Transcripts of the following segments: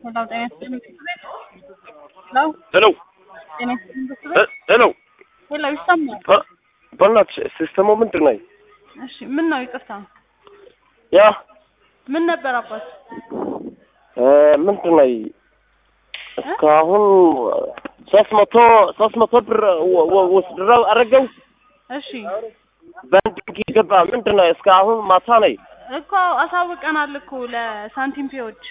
ሄሎ ጤና ይስጥልኝ ምክር ቤት ሄሎ ሄሎ ጤና ይስጥልኝ ምክር ቤት ሄሎ ሄሎ ይሰማል በ- በእናትሽ ሲስተሙ ምንድን ነው? እሺ ምን ነው ይቅርታ ያ ምን ነበር አባት እ ምንድን ነው እስካሁን ሶስት መቶ ሶስት መቶ ብር ወ- ወ- ወስድረው አረገው እሺ በንድንግ ገባ ምንድን ነው እስካሁን ማታ ነይ እኮ አሳውቀናል እኮ ለሳንቲም ፔዎች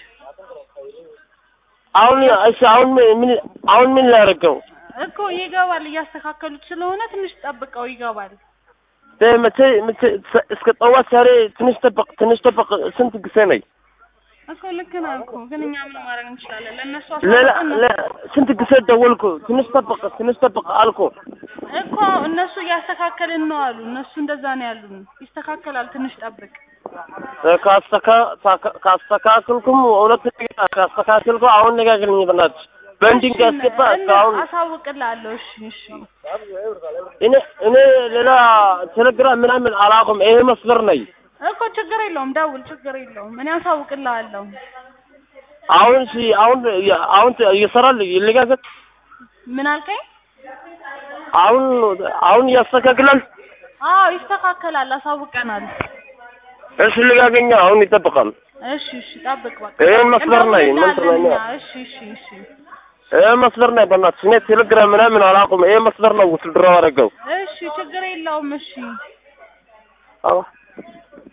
አሁን እሺ አሁን ምን አሁን ምን ላደርገው እኮ ይገባል እያስተካከሉት ስለሆነ ትንሽ ጠብቀው ይገባል መቼ መቼ እስከ ጠዋት ዛሬ ትንሽ ጠበቅ ትንሽ ጠበቅ ስንት ጊዜ ነይ እኮ ልክ ነህ እኮ ግን እኛ ምን ማድረግ እንችላለን ለእነሱ ሌላ አሳውቀን ለ- ስንት ጊዜ ደወልኩ ትንሽ ጠበቅ ትንሽ ጠበቅ አልኩ እኮ እነሱ እያስተካከልን ነው አሉ እነሱ እንደዛ ነው ያሉን ይስተካከላል ትንሽ ጠብቅ ካስተካ- ካስተካከልኩም ሁለት ደቂቃ ካስተካከልኩ አሁን ነጋግርኝ በእናትሽ በእንዲንግ እሺ፣ አስገባ እነ- እስካሁን አሳውቅልሃለሁ እሺ እሺ እኔ እኔ ሌላ ቴሌግራም ምናምን አላውቅም ይሄ መስመር ነኝ እኮ ችግር የለውም ደውል ችግር የለውም እኔ አሳውቅልሃለሁ አሁን እሺ አሁን አሁን እየሰራል ይለጋገጥ ምን አልከኝ አሁን አሁን ያስተካክላል አዎ ይስተካከላል አሳውቀናል እሺ ልጋገኛ አሁን ይጠብቃል እሺ እሺ ጠብቅ በቃ ይሄን መስመር ላይ ምን እንደውልልሃለን ትለኛ? እኛ። እሺ እሺ እሺ ይሄ መስመር ነኝ በእናትሽ እኔ ቴሌግራም ምናምን አላውቅም ይሄ መስመር ነው ውትድሮ አደረገው እሺ ችግር የለውም እሺ አዎ